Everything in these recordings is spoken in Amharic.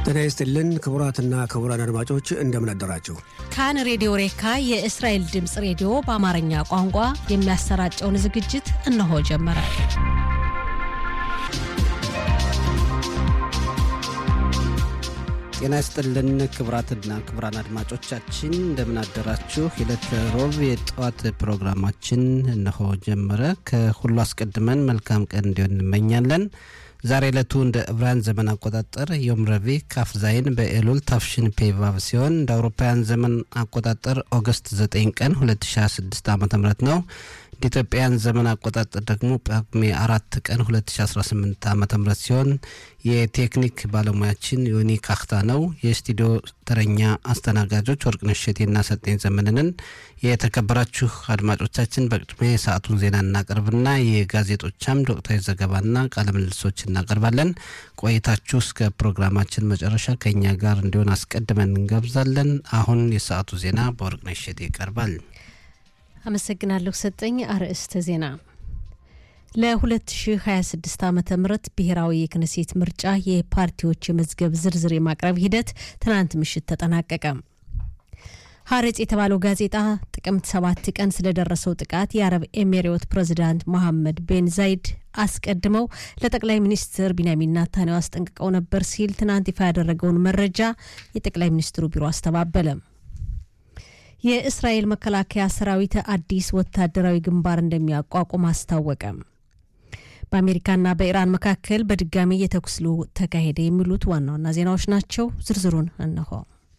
ጤና ይስጥልን ክቡራትና ክቡራን አድማጮች እንደምን አደራችሁ። ካን ሬዲዮ ሬካ የእስራኤል ድምፅ ሬዲዮ በአማርኛ ቋንቋ የሚያሰራጨውን ዝግጅት እነሆ ጀመረ። ጤና ይስጥልን ክቡራትና ክቡራን አድማጮቻችን እንደምን አደራችሁ። የዕለተ ሮብ የጠዋት ፕሮግራማችን እነሆ ጀመረ። ከሁሉ አስቀድመን መልካም ቀን እንዲሆን እንመኛለን። ዛሬ ዕለቱ እንደ ዕብራውያን ዘመን አቆጣጠር ዮም ረቡዕ ካፍ ዛይን በኤሉል ታፍሽን ፔቫቭ ሲሆን እንደ አውሮፓውያን ዘመን አቆጣጠር ኦገስት 9 ቀን 2026 ዓ ም ነው። እንደ ኢትዮጵያን ዘመን አቆጣጠር ደግሞ ጳጉሜ አራት ቀን 2018 ዓ ም ሲሆን የቴክኒክ ባለሙያችን ዮኒ ካክታ ነው። የስቱዲዮ ተረኛ አስተናጋጆች ወርቅነሽ እሸቴና ሰጤን ዘመንንን። የተከበራችሁ አድማጮቻችን በቅድሚያ የሰዓቱን ዜና እናቀርብና የጋዜጦች አምድ ወቅታዊ ዘገባና ቃለ ምልልሶች እናቀርባለን። ቆይታችሁ እስከ ፕሮግራማችን መጨረሻ ከእኛ ጋር እንዲሆን አስቀድመን እንጋብዛለን። አሁን የሰዓቱ ዜና በወርቅነሽ እሸቴ ይቀርባል። አመሰግናለሁ ሰጠኝ። አርዕስተ ዜና ለ2026 ዓ ም ብሔራዊ የክነሴት ምርጫ የፓርቲዎች የመዝገብ ዝርዝር የማቅረብ ሂደት ትናንት ምሽት ተጠናቀቀ። ሀሬጽ የተባለው ጋዜጣ ጥቅምት ሰባት ቀን ስለደረሰው ጥቃት የአረብ ኤሚሬት ፕሬዚዳንት መሐመድ ቤን ዛይድ አስቀድመው ለጠቅላይ ሚኒስትር ቢንያሚን ናታንያሁ አስጠንቅቀው ነበር ሲል ትናንት ይፋ ያደረገውን መረጃ የጠቅላይ ሚኒስትሩ ቢሮ አስተባበለ። የእስራኤል መከላከያ ሰራዊት አዲስ ወታደራዊ ግንባር እንደሚያቋቁም አስታወቀ። በአሜሪካና በኢራን መካከል በድጋሚ የተኩስ ልውውጥ ተካሄደ። የሚሉት ዋና ዋና ዜናዎች ናቸው። ዝርዝሩን እነሆ።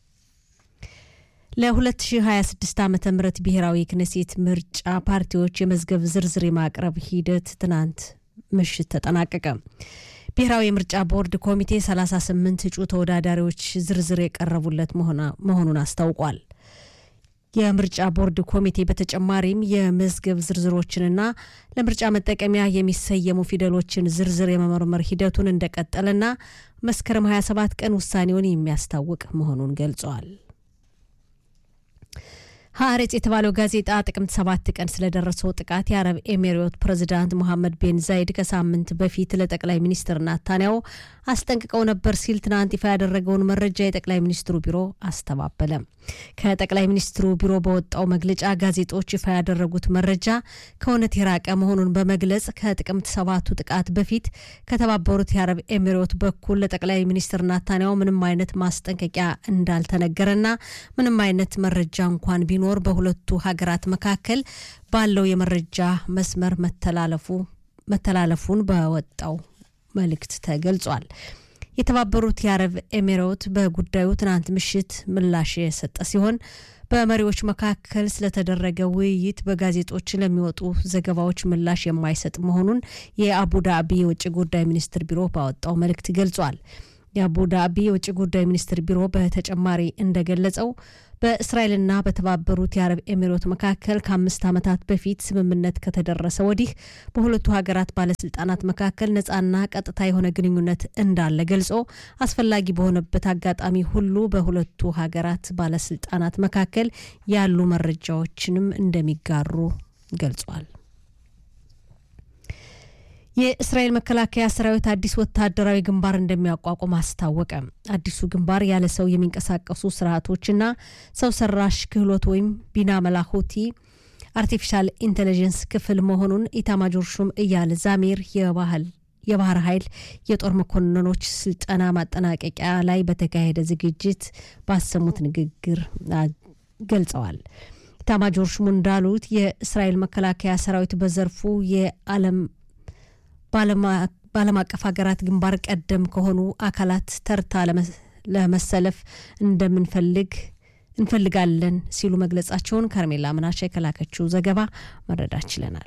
ለ2026 ዓ ም ብሔራዊ የክነሴት ምርጫ ፓርቲዎች የመዝገብ ዝርዝር የማቅረብ ሂደት ትናንት ምሽት ተጠናቀቀ። ብሔራዊ የምርጫ ቦርድ ኮሚቴ 38 እጩ ተወዳዳሪዎች ዝርዝር የቀረቡለት መሆኑን አስታውቋል። የምርጫ ቦርድ ኮሚቴ በተጨማሪም የመዝገብ ዝርዝሮችንና ለምርጫ መጠቀሚያ የሚሰየሙ ፊደሎችን ዝርዝር የመመርመር ሂደቱን እንደቀጠለና መስከረም 27 ቀን ውሳኔውን የሚያስታውቅ መሆኑን ገልጸዋል። ሀሬጽ የተባለው ጋዜጣ ጥቅምት ሰባት ቀን ስለደረሰው ጥቃት የአረብ ኤሚሬት ፕሬዚዳንት ሞሐመድ ቤን ዛይድ ከሳምንት በፊት ለጠቅላይ ሚኒስትር ናታንያሁ አስጠንቅቀው ነበር ሲል ትናንት ይፋ ያደረገውን መረጃ የጠቅላይ ሚኒስትሩ ቢሮ አስተባበለ። ከጠቅላይ ሚኒስትሩ ቢሮ በወጣው መግለጫ ጋዜጦች ይፋ ያደረጉት መረጃ ከእውነት የራቀ መሆኑን በመግለጽ ከጥቅምት ሰባቱ ጥቃት በፊት ከተባበሩት የአረብ ኤሚሬት በኩል ለጠቅላይ ሚኒስትር ናታንያሁ ምንም አይነት ማስጠንቀቂያ እንዳልተነገረና ምንም አይነት መረጃ እንኳን ቢኖር በሁለቱ ሀገራት መካከል ባለው የመረጃ መስመር መተላለፉ መተላለፉን በወጣው መልእክት ተገልጿል። የተባበሩት የአረብ ኤሚሬት በጉዳዩ ትናንት ምሽት ምላሽ የሰጠ ሲሆን በመሪዎች መካከል ስለተደረገ ውይይት በጋዜጦች ለሚወጡ ዘገባዎች ምላሽ የማይሰጥ መሆኑን የአቡዳቢ የውጭ ጉዳይ ሚኒስትር ቢሮ ባወጣው መልእክት ገልጿል። የአቡዳቢ የውጭ ጉዳይ ሚኒስትር ቢሮ በተጨማሪ እንደገለጸው በእስራኤልና በተባበሩት የአረብ ኤሚሬት መካከል ከአምስት ዓመታት በፊት ስምምነት ከተደረሰ ወዲህ በሁለቱ ሀገራት ባለስልጣናት መካከል ነጻና ቀጥታ የሆነ ግንኙነት እንዳለ ገልጾ አስፈላጊ በሆነበት አጋጣሚ ሁሉ በሁለቱ ሀገራት ባለስልጣናት መካከል ያሉ መረጃዎችንም እንደሚጋሩ ገልጿል። የእስራኤል መከላከያ ሰራዊት አዲስ ወታደራዊ ግንባር እንደሚያቋቁም አስታወቀ። አዲሱ ግንባር ያለ ሰው የሚንቀሳቀሱ ስርዓቶችና ሰው ሰራሽ ክህሎት ወይም ቢና መላኮቲ አርቲፊሻል ኢንቴሊጀንስ ክፍል መሆኑን ኢታማጆር ሹም እያል ዛሜር የባህል የባህር ኃይል የጦር መኮንኖች ስልጠና ማጠናቀቂያ ላይ በተካሄደ ዝግጅት ባሰሙት ንግግር ገልጸዋል። ኢታማጆር ሹሙ እንዳሉት የእስራኤል መከላከያ ሰራዊት በዘርፉ የዓለም በዓለም አቀፍ ሀገራት ግንባር ቀደም ከሆኑ አካላት ተርታ ለመሰለፍ እንደምንፈልግ እንፈልጋለን ሲሉ መግለጻቸውን ከርሜላ ምናሻ የከላከችው ዘገባ መረዳት ችለናል።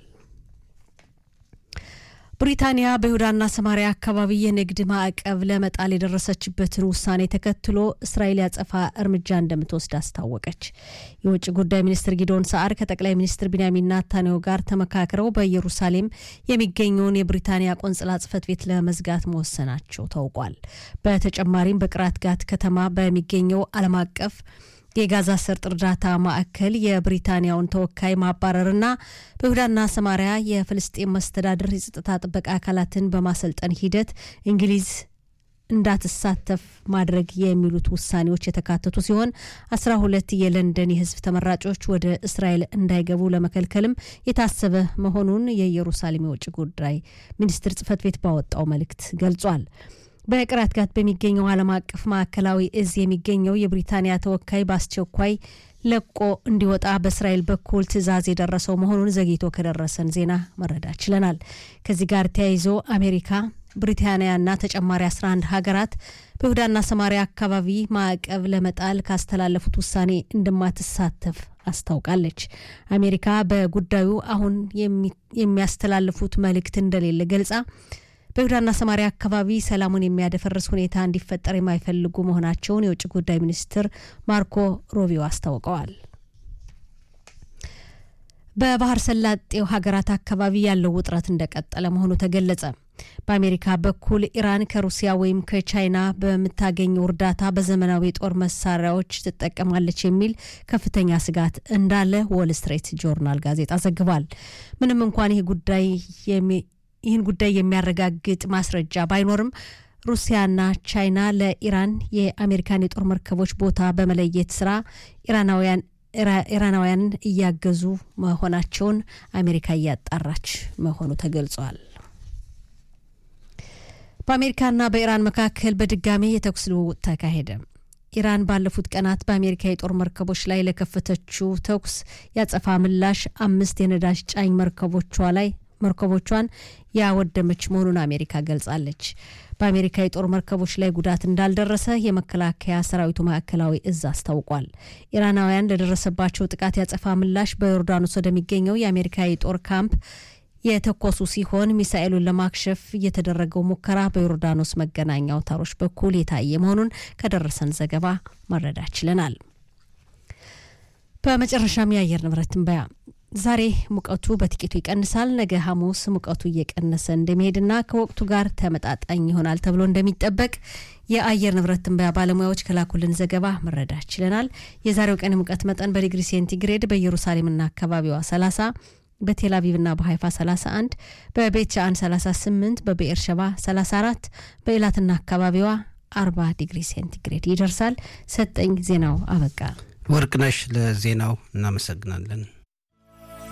ብሪታንያ በይሁዳና ሰማሪያ አካባቢ የንግድ ማዕቀብ ለመጣል የደረሰችበትን ውሳኔ ተከትሎ እስራኤል ያጸፋ እርምጃ እንደምትወስድ አስታወቀች። የውጭ ጉዳይ ሚኒስትር ጊዶን ሰዓር ከጠቅላይ ሚኒስትር ቢንያሚን ናታንያሁ ጋር ተመካክረው በኢየሩሳሌም የሚገኘውን የብሪታንያ ቆንጽላ ጽሕፈት ቤት ለመዝጋት መወሰናቸው ታውቋል። በተጨማሪም በቅራት ጋት ከተማ በሚገኘው ዓለም አቀፍ የጋዛ ሰርጥ እርዳታ ማዕከል የብሪታንያውን ተወካይ ማባረርና በይሁዳና ሰማሪያ የፍልስጤም መስተዳድር የጸጥታ ጥበቃ አካላትን በማሰልጠን ሂደት እንግሊዝ እንዳትሳተፍ ማድረግ የሚሉት ውሳኔዎች የተካተቱ ሲሆን አስራ ሁለት የለንደን የህዝብ ተመራጮች ወደ እስራኤል እንዳይገቡ ለመከልከልም የታሰበ መሆኑን የኢየሩሳሌም የውጭ ጉዳይ ሚኒስትር ጽህፈት ቤት ባወጣው መልእክት ገልጿል። በቅራት ጋት በሚገኘው ዓለም አቀፍ ማዕከላዊ እዝ የሚገኘው የብሪታንያ ተወካይ በአስቸኳይ ለቆ እንዲወጣ በእስራኤል በኩል ትዕዛዝ የደረሰው መሆኑን ዘግይቶ ከደረሰን ዜና መረዳት ችለናል። ከዚህ ጋር ተያይዞ አሜሪካ ብሪታንያና ተጨማሪ 11 ሀገራት በይሁዳና ሰማሪያ አካባቢ ማዕቀብ ለመጣል ካስተላለፉት ውሳኔ እንደማትሳተፍ አስታውቃለች። አሜሪካ በጉዳዩ አሁን የሚያስተላልፉት መልእክት እንደሌለ ገልጻ በይሁዳና ሰማሪያ አካባቢ ሰላሙን የሚያደፈርስ ሁኔታ እንዲፈጠር የማይፈልጉ መሆናቸውን የውጭ ጉዳይ ሚኒስትር ማርኮ ሮቢዮ አስታውቀዋል። በባህር ሰላጤው ሀገራት አካባቢ ያለው ውጥረት እንደቀጠለ መሆኑ ተገለጸ። በአሜሪካ በኩል ኢራን ከሩሲያ ወይም ከቻይና በምታገኘው እርዳታ በዘመናዊ የጦር መሳሪያዎች ትጠቀማለች የሚል ከፍተኛ ስጋት እንዳለ ዎል ስትሬት ጆርናል ጋዜጣ ዘግቧል። ምንም እንኳን ይህ ጉዳይ ይህን ጉዳይ የሚያረጋግጥ ማስረጃ ባይኖርም ሩሲያና ቻይና ለኢራን የአሜሪካን የጦር መርከቦች ቦታ በመለየት ስራ ኢራናውያን ኢራናውያንን እያገዙ መሆናቸውን አሜሪካ እያጣራች መሆኑ ተገልጿል። በአሜሪካና በኢራን መካከል በድጋሚ የተኩስ ልውውጥ ተካሄደ። ኢራን ባለፉት ቀናት በአሜሪካ የጦር መርከቦች ላይ ለከፈተችው ተኩስ ያጸፋ ምላሽ አምስት የነዳጅ ጫኝ መርከቦቿ ላይ መርከቦቿን ያወደመች መሆኑን አሜሪካ ገልጻለች። በአሜሪካ የጦር መርከቦች ላይ ጉዳት እንዳልደረሰ የመከላከያ ሰራዊቱ ማዕከላዊ እዝ አስታውቋል። ኢራናውያን ለደረሰባቸው ጥቃት ያጸፋ ምላሽ በዮርዳኖስ ወደሚገኘው የአሜሪካ የጦር ካምፕ የተኮሱ ሲሆን ሚሳኤሉን ለማክሸፍ የተደረገው ሙከራ በዮርዳኖስ መገናኛ አውታሮች በኩል የታየ መሆኑን ከደረሰን ዘገባ መረዳት ችለናል። በመጨረሻም የአየር ንብረት ትንበያ ዛሬ ሙቀቱ በጥቂቱ ይቀንሳል። ነገ ሐሙስ ሙቀቱ እየቀነሰ እንደሚሄድና ከወቅቱ ጋር ተመጣጣኝ ይሆናል ተብሎ እንደሚጠበቅ የአየር ንብረት ትንበያ ባለሙያዎች ከላኩልን ዘገባ መረዳት ችለናል። የዛሬው ቀን ሙቀት መጠን በዲግሪ ሴንቲግሬድ በኢየሩሳሌምና አካባቢዋ 30 በቴል አቪቭና በሀይፋ 31 በቤት ሻአን 38 በብኤር ሸባ 34 በኢላትና አካባቢዋ 40 ዲግሪ ሴንቲግሬድ ይደርሳል። ሰጠኝ ዜናው አበቃ። ወርቅነሽ ለዜናው እናመሰግናለን።